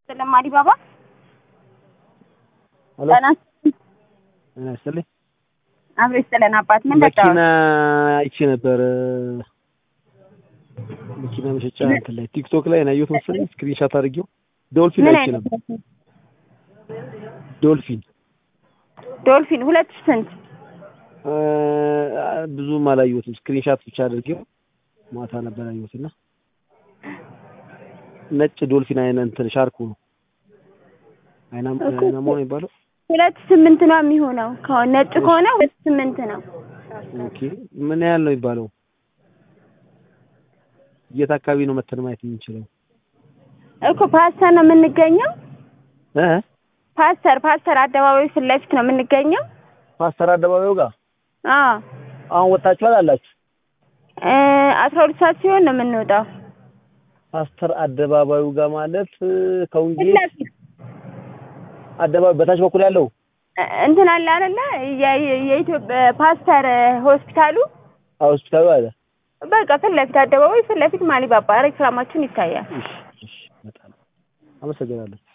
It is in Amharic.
ሰላም አዲባባ ሄሎ ጤና ጤና ይስጥልኝ። አብሮ ይስጥልን አባት ምን መኪና መጣው አይቼ ነበር መኪና መሸጫ እንትን ላይ ቲክቶክ ላይ ነው ያየሁት መሰለኝ ስክሪንሻት አድርጌው ዶልፊን ምን አይቼ አይነት ነበር ዶልፊን ዶልፊን ሁለት ሺህ ስንት እ ብዙም አላየሁትም ስክሪንሻት ብቻ አድርጌው ማታ ነበር ያየሁት እና ነጭ ዶልፊን አይነ እንትን ሻርኩ ነው አይናም እኮ አይናሞ ነው የሚባለው ሁለት ስምንት ነው የሚሆነው ከሆነ ነጭ ከሆነ ሁለት ስምንት ነው ኦኬ ምን ያህል ነው የሚባለው የት አካባቢ ነው መተን ማየት የምንችለው እኮ ፓስተር ነው የምንገኘው እ ፓስተር ፓስተር አደባባይ ፊት ለፊት ነው የምንገኘው ፓስተር አደባባዩ ጋር አዎ አሁን ወጣችኋል አላችሁ እ አስራ ሁለት ሰዓት ሲሆን ነው የምንወጣው ፓስተር አደባባዩ ጋር ማለት እ ፊት ከውንጌል ለፊት አደባባይ በታች በኩል ያለው እ እንትን አለ አይደለ የ- የ- የኢትዮጵያ ፓስተር ሆስፒታሉ ሆስፒታሉ አለ በቃ ፊት ለፊት አደባባይ ፊት ለፊት ማሊባባ ሬክላማችን ይታያል እሺ እሺ በጣም አመሰግናለሁ